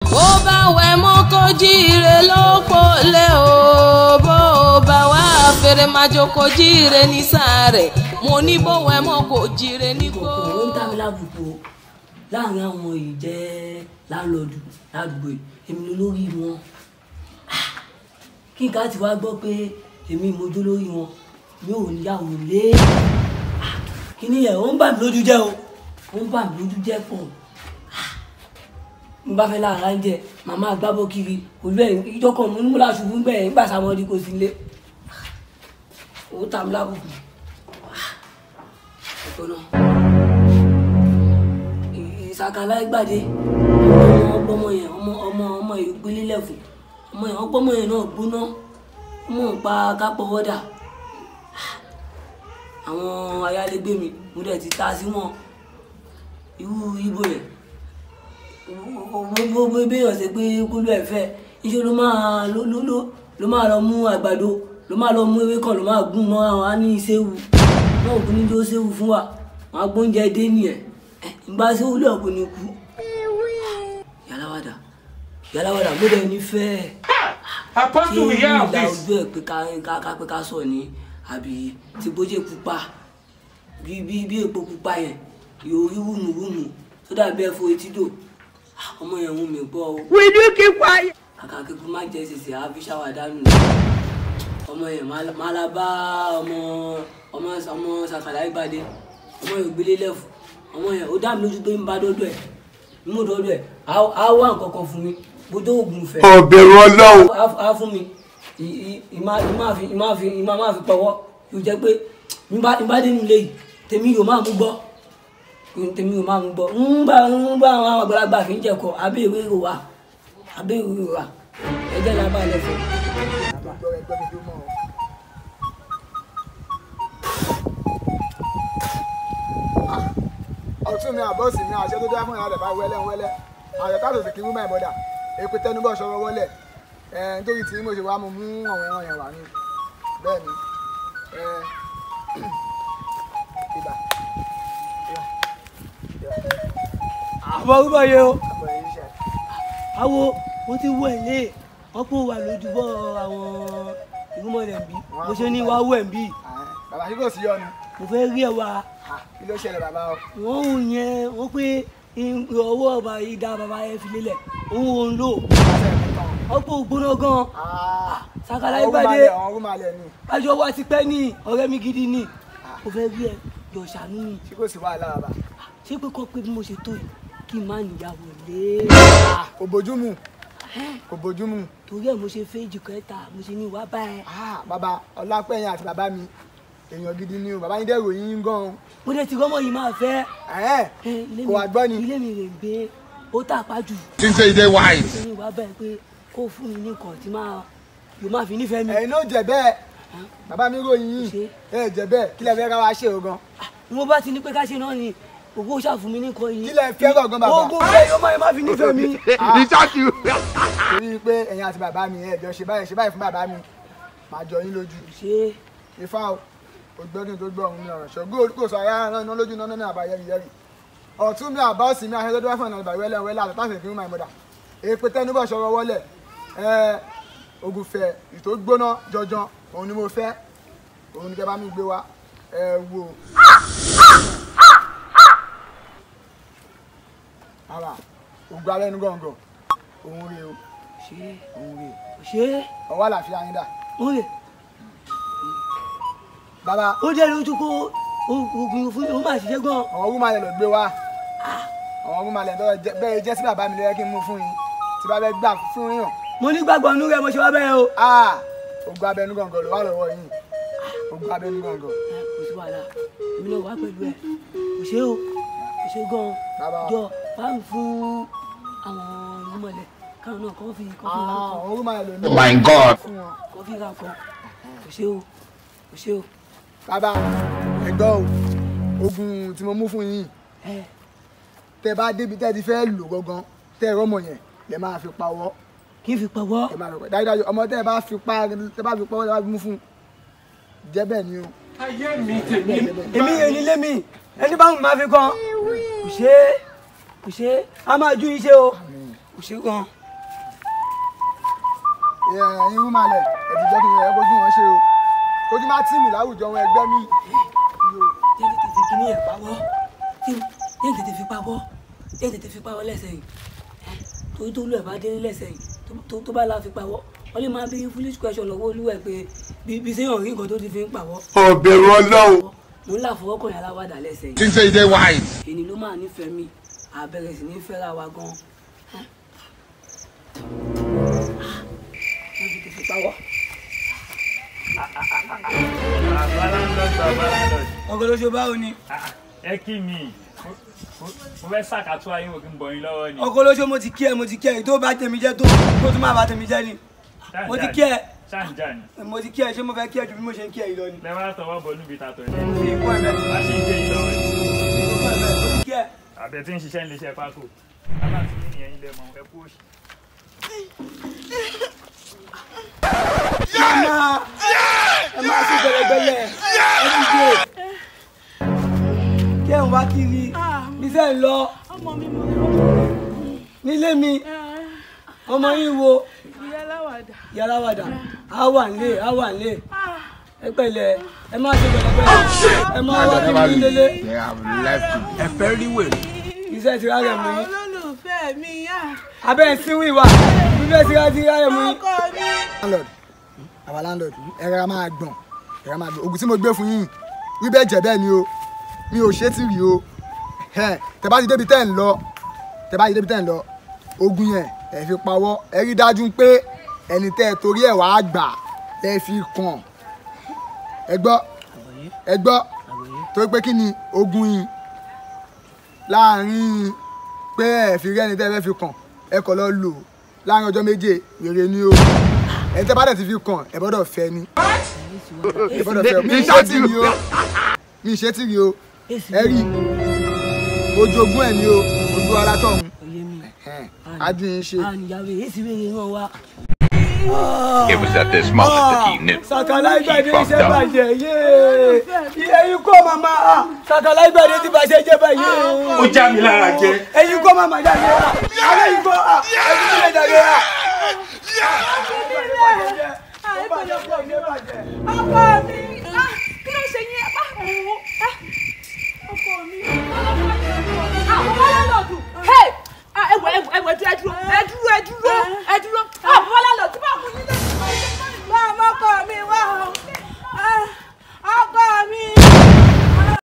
bó bá wẹ̀ mọ́ kó jíire ló pọ̀lẹ́ o bó bá wá fèrè májò kó jíire ní sáré mo ní bó wẹ̀ mọ́ kó jíire ní kó. ọkùnrin ló ń tàbí lábùkù o láàrin àwọn yìí jẹ́ láńlọ́ọ̀dù ládùúgbò yìí èmi ló lórí wọn kí n ká ti wá gbọ́ pé èmi mojú lórí wọn mi ò níyàwó lé kí ni ẹ̀ ó ń bà mí lójú jẹ́ o ó ń bà mí lójú jẹ́ pọ̀ n bá fẹ́ láàárá ń jẹ màmá àgbábọ̀ kiri olú ẹ̀ ìjọkọ̀ mú múlá ṣubú ń bẹ̀ nígbà sàmọ́dí kò sí lé ó tàbí lábùkù ọ̀nà ìsàkàlà ìgbàdé ọmọ ọgbọmọ yẹn ọmọ ọmọ ọmọ ìgbélélẹ̀ fún ọmọ yẹn ọgbọmọ yẹn náà gbóná ọmọ pa kápọ̀wọ́dà àwọn ayálégbé mi mo dẹ̀ ti ta sí wọn irú ibo yẹn gbogbo béèyàn ṣe pé kúlú ẹ̀ fẹ́ iṣẹ́ ló máa ló ló ló ló máa lọ mú àgbàdo ló máa lọ mú ewé kan ló máa gún mọ́ àwọn á ní ìṣéwu náà òkú ní tó ṣéwu fún wa wọn á gbóúnjẹ dé nìyẹn ìgbà ṣéwu lé ọ̀pọ̀ ní kú. yàláwàdà yàláwàdà mo dẹ̀ nífẹ̀ẹ́ Apostle, we hear of ìlà this. ojú ẹ̀ pé ká ká ká pé ká sọ̀ ní àbí tí bójú pupa bí bí bí èpo pupa yẹn yóò rí wùmùwùmù tó dàbí ẹ̀fọ́ etídò ọmọ yẹn ń mi gbọ́ o. Will you keep quiet? kàkà kíkú má jẹ́ ṣèṣe àfi ṣáwà dánù ọmọ yẹn má la bá ọmọ ọmọ ọmọ sàkàlà ìbàdí ọmọ yẹn gbélé lẹ́fù ọmọ yẹn ó dá mi lójú pé ń bá dọ́dọ̀ ẹ̀ ń mú dọ́dọ̀ ẹ̀ á wá nǹkan kan fún mi bójú oògùn fẹ́ ọ̀bẹ̀rù ọlọ́run. á fún mi ì- ì- ìmá ìmá fi ìmá fi ìmá má fi pọwọ́ yóò jẹ́ pé ìbá ìbá dénú lé yìí tèmi yóò máa mú gbọ́ tèmi yóò máa mú gbọ́ ń bá ń bá àwọn àgbàlagbà fi ń jẹ̀kọ́ abẹ́ ìwé ìrò wa abẹ́ ìwé ìrò wa ẹjẹ́ la bá lẹ́fẹ̀ẹ́. ọtún mi àbọ̀sì mi àṣẹ tó dá fún ìyá rẹ̀ bá wẹ́lẹ́ wẹ́lẹ́ àṣẹ káàtó sì kí mú báyìí bọ́dà èpè tẹnubọ̀ ṣọwọ́ wọlé ẹ̀ nítorí tí mo ṣe wá mo mú àwọn ẹran yẹn wà ní bẹ́ẹ̀ ni ẹ̀ ibà àbọ̀ rúbọ̀ yẹ o àbọ̀ yẹn ṣe àwo mo ti wọ ẹ̀ lé wọ́n kó wà lójúbọ̀ àwọn ìrúmọ̀lẹ̀ bí mo ṣe ní wá wọ̀ ẹ̀ bí bàbá kí kò sí yọnu mo fẹ́ rí ẹ̀ wá kí ló ṣẹlẹ̀ bàbá o wọ́n ń yẹn wọ́n pé ọwọ́ ọba ìdá bàbá ẹ̀ fi lélẹ̀ òun ò ń lò ọ̀pọ̀ ògbóná gan sàkàlà ìgbàdé àwọn ọrùn malẹ̀ ni bájọ́ wá ti pẹ́ ní ọ̀rẹ́ mi gidi ni mo fẹ́ rí ẹ yọ̀ ṣàánú mi tí kò sí wàhálà bàbá ṣé pé kọ́ pé bí mo ṣe tó yìí kí n má níyàwó lé kò bójúmu kò bójúmu torí ẹ̀ mo ṣe fẹ́jì kẹta mo ṣe ní ìwà báyẹn Ah, bàbá ọlápẹ̀yìn àti bàbá mi èèyàn gidi ni o bàbá yín dẹ̀ ròyìn yín gan-an mo dẹ̀ ti rọ́mọ yìí máa fẹ́ Ẹ̀hẹ́n, ẹ, ilé kò wá gbọ́ ni ilé mi rè ń gbé ó tàpá jù Since you dey wise. mo ní ìwà báyìí pé kó fún mi ní nǹkan tí máa yóò máa fi nífẹ̀ẹ́ mi ẹ̀yin náà jẹ́ bẹ́ẹ̀ bàbá mi ròyìn yín Ṣé? ẹ jẹ́ bẹ́ẹ̀ kí lẹ fẹ́ ká wá ṣe o gan ni mo bá ti ní pé ká ṣe náà ni ògbó ṣàfún mi ní nǹkan yìí kí lẹ fẹ́ gangan bàbá ogun bẹ́ẹ̀ yóò máa máa fi nífẹ̀ẹ́ mi He shot you. torí pé ẹ̀yin àti bàbá mi ẹ jọ ṣe báyìí ṣe báyìí fún bàbá mi màá jọ yín lójú ṣé ifá o ògbẹ́ni tó gbọ́ òun ní ọ̀rọ̀ ṣọ́gbó kò sọ ara náà iná lójú náà ní àbá yẹ́rì yẹ́rì ọ̀tún mi àbá òsì mi aṣọ tó dúró fún ìnàbà wẹ́lẹ́ wẹ́lẹ́ àtọ́ táṣì fún my mother èpè tẹnubọ̀ ṣọwọ́ wọlé ẹ ògùnfẹ̀ ìtò gbóná jọjọ òun ni mo fẹ́ òun ni kẹ́ bá mi gbé wá ẹ wò. ara ògùn alẹ́ nu gọ̀ǹgọ̀ òun rè o ṣé òun rè ṣé ọwọ́ àlàáfíà yín dà ó rè bàbá ó jẹ́ lójú kó oògùn fún ó máa ṣiṣẹ́ gan àwọn ọgbọ́n malẹ̀ ló gbé wá àwọn ọgbọ́n malẹ̀ tó jẹ- bẹ́ẹ̀ jẹ́ sí bàbá mi lọ́yẹ́ kí n mú fún yín tí bá bẹ́ gbà fún yàn mo ní gbàgbọ́ nú rẹ̀ mo ṣe wá bẹ́ẹ̀ o. áà ogun abẹnú gọ̀ǹgọ̀ ló wà lọ́wọ́ yín ogun abẹnú gọ̀ǹgọ̀ ẹ, kò sí wàhálà èmi náà wá pẹ̀lú ẹ kò ṣe o kò ṣe gan Bàbá. jọ bá ń fún àwọn ìmọ̀lẹ̀ káwọn náà kọ́ fi kọ́ fi ra àwọn kan ọgbọ́n malẹ̀ ló ní Oh my God. fún wọn. kọ́ fi ra kan kò ṣe o kò ṣe o bàbá ẹ̀gbọ́n o ogun tí mo mú fún yín ẹ tẹ bá débi tẹ ti fẹ́ lò gangan tẹ ẹ̀rọ mọ̀ yẹn lẹ máa fi pawọ́ kí n fi pọ̀wọ́ ẹ máa fi pawọ́ dájúdájú ọmọ tẹ bá fi pa tẹ bá fi pawọ́ tẹ bá fi mú fún jẹ́ bẹ́ẹ̀ ni o ayé mi tèmi èmi yẹn nílé mi ẹni bá ń máa fi kan kò ṣe é kò ṣe é a máa ju iṣẹ́ o kò ṣe é gan ẹ̀yin rú malẹ̀ ẹ̀dì jẹ́ kí n rẹ̀ kojú wọn ṣe o kojú má tì mí láwùjọ wọn ẹgbẹ́ mi. jẹ́ tètè fi kíní ẹ̀ pawọ́ jẹ́ tètè fi pawọ́ jẹ́ tètè fi pawọ́ lẹ́sẹ̀ yìí torí tó lù ẹ̀ bá délé lẹ́sẹ̀ yìí tó- tó bá la fi pawọ́ wọ́n lè máa bí foolish question lọ́wọ́ olúwẹ̀ pé bí bí sẹ́yìn rí nǹkan tó ti fi ń pawọ́ ọ̀bẹ̀rù ọlọ́run. mo ń là fọwọ́ kàn yàrá aláwàdà lẹ́sẹ̀ yìí think say you dey wise. èyí ló máa nífẹ̀ẹ́ mi àbẹ̀rẹ̀ sí ní fẹ́ra wa gan wọ́n ti fi pawọ́ ọgọlọsọ báwo ni ẹ kí mi mo fẹ́ ṣàkàtú ayé òkè ń bọ̀ yín lọ́wọ́ ni. ọgọlọsọ mo ti kí ẹ mo ti kí ẹ tó bá tèmi jẹ tó tó tún máa bá tèmi jẹ ni mo ti kí ẹ ṣáǹjà ni mo ti kí ẹ ṣé mo fẹ́ kí ẹ ju bí mo ṣe ń kí ẹ yìí lọ ni. lẹ wá tọwọ́ bọ̀ níbi ìtàtọ̀ ẹ̀ mo fi kún ẹ bẹ́ẹ̀ má ṣe ń gbé yín lọ́wọ́ ni. mo fi kún ẹ bẹ́ẹ̀ mo ti kí ẹ. àbẹ̀ tí ń ṣiṣẹ́ ń lè ṣe pákó bàbá tí ní ìyẹn ilé mọ̀ ẹ kú òṣì. Mama, ẹ máa ṣe gbẹlẹgbẹlẹ ẹ ti dé kí ẹ ń wá kiri bísẹ̀ ń lọ ọmọ mi mo lọ nílé mi ọmọ yín wo ìyá aláwàdà yàrá wàdà á wà nílé á wà nílé ẹ pẹ̀lẹ́ ẹ máa ṣe gbẹlẹgbẹlẹ ẹ máa wá kí mi délé they have left you. iṣẹ́ ti rárẹ̀ mú yín olólùfẹ́ mi yá abẹ́ ẹ̀ sínú ìwà bíbẹ́ ti rárẹ̀ ti rárẹ̀ mú yín. ọkọ mi. landlord àwa landlord ẹ̀rọ a máa gbọ̀n ẹ̀rọ a máa gbọ̀n oògùn tí mo gbé fún yín wí bẹ́ẹ̀ jẹ́ bẹ́ẹ̀ ni o mi ò ṣe é tì rí o Ẹ̀hẹ́n, tẹ́ bá ti débi tẹ́ ń lọ tẹ́ bá ti débi tẹ́ ń lọ oògùn yẹn ẹ fi pawọ́ ẹ rí dájú pé ẹni tẹ́ ẹ torí ẹ̀ wàá gbà ẹ fi kàn ẹ gbọ́ ẹ gbọ́ torí pé kí ni oògùn yìí láàrin pé ẹ fi rẹ́ni tẹ́ ẹ fẹ́ fi kàn ẹ kọ̀ lọ lò láàrin ọjọ́ méje wèrè ni o ẹ tẹ́ bá dẹ̀ ti fi kàn ẹ gbọ́dọ̀ fẹ́ ni ẹ gbọ́dọ̀ fẹ́ mi ṣe tì rí o mi ṣe tì rí o ẹ rí ojoogun ẹ ni o ojú ara tọ̀hún Oyè mi, adùn ṣe. a níyàwó èyí sì wéyè ràn wá. It was at this moment that he knew. sàkàlà He ìgbàdé fucked iṣẹ́ up. bàjẹ́ yéé ẹ̀yin kọ́ màmá ah, sàkàlà ìgbàdé ti bàjẹ́ jẹ́ báyìí. ó já mi lára jẹ. ẹ̀yin kọ́ màmá jáde ah, àwọn ẹ̀yin kọ́ ah, ẹ̀yin kọ́ lè jáde ah. ọkọ mi